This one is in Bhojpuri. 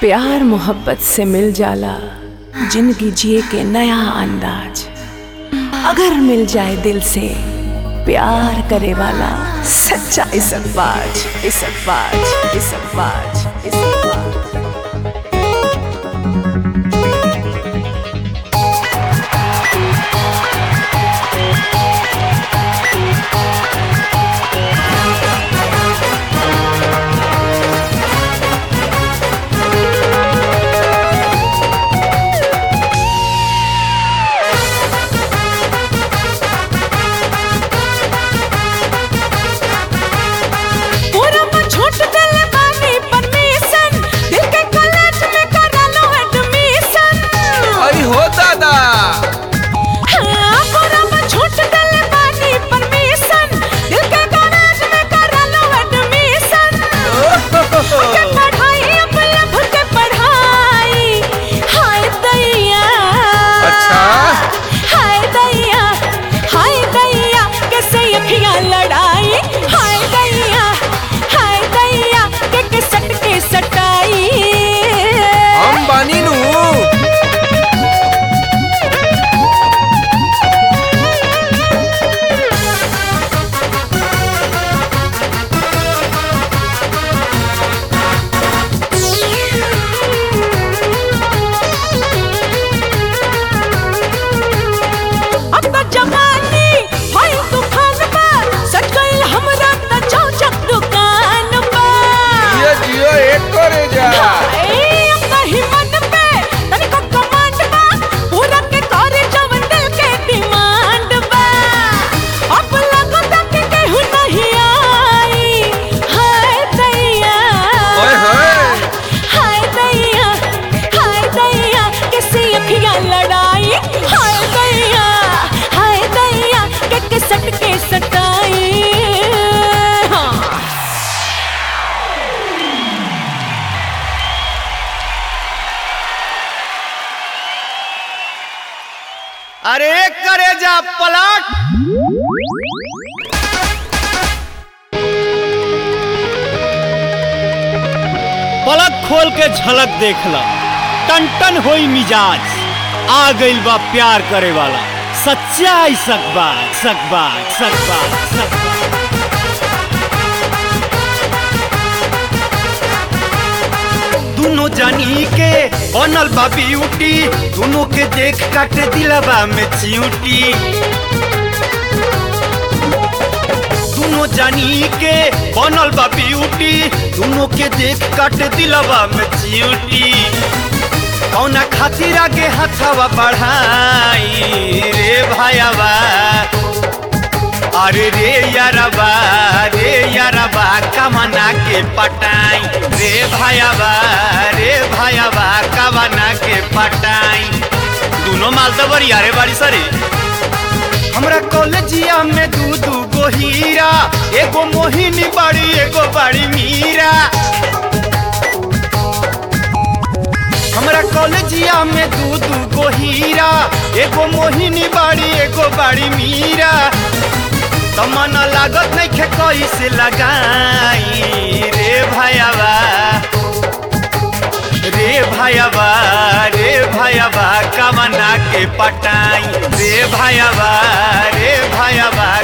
प्यार मोहब्बत से मिल जाला जिंदगी जिए के नया अंदाज अगर मिल जाए दिल से प्यार करे वाला सच्चा इसकबाज इसकबाज इसकबाज इसकबाज पूरा में छूट देले बानी परमिशन दिल के कॉलेज में करा लो एडमिशन आई हो दादा हाँ पूरा में छूट देले बानी परमिशन दिल के कॉलेज में करा लो एडमिशन के पढ़ाई अब लब के पढ़ाई हाय दैया अच्छा। हाय दैया हाय दैया कैसे अखियां लड़ाई हाय दैया हाय दैया के के सट के सटाई हम बानी नु अब त जवानी हाय तूफान बा सट गइल हमरा त चौचक दुकान बा जियो जियो एक करे जा हाय अब त हिम्मत पे तनिको कमांड बा पूरा के करे जवन दिल के डिमांड बा अब लगता कि केहू नहीं आई हाय दैया ओए होए हाय दैया हाय दैया कैसे अखियां लड़ाई हाय दैया हाय दैया के के सट के सटाई हाँ। अरे करे जा पलट पलक खोल के झलक देखला टन टन होई मिजाज आ गइल बा प्यार करे वाला सच्चाई सकबा सकबा सकबा सकबा दोनों जानी के बनल बा ब्यूटी दोनों के देख काट दिलवा में चियूटी दोनों जानी के बनल बा ब्यूटी दोनों के देख काट दिलवा में चियूटी कौना खातिर आगे हथवा बढ़ाई रे भाईवा अरे रे यारबा रे यारबा कमना के पटाई रे भाईवा रे भाईवा कमना के पटाई दोनों माल तो बरिया रे बाड़ी सरे हमरा कॉलेजिया में दू दू गो हीरा एगो मोहिनी बाड़ी एगो बाड़ी मीरा हमरा कॉलेजिया में दू दू गो हीरा एगो मोहिनी बाड़ी एगो बाड़ी मीरा तो मन लागत नहीं खे कैसे लगाई रे भाईवा रे भाईवा रे भाईवा कमना के पटाई रे भाईवा रे भाईवा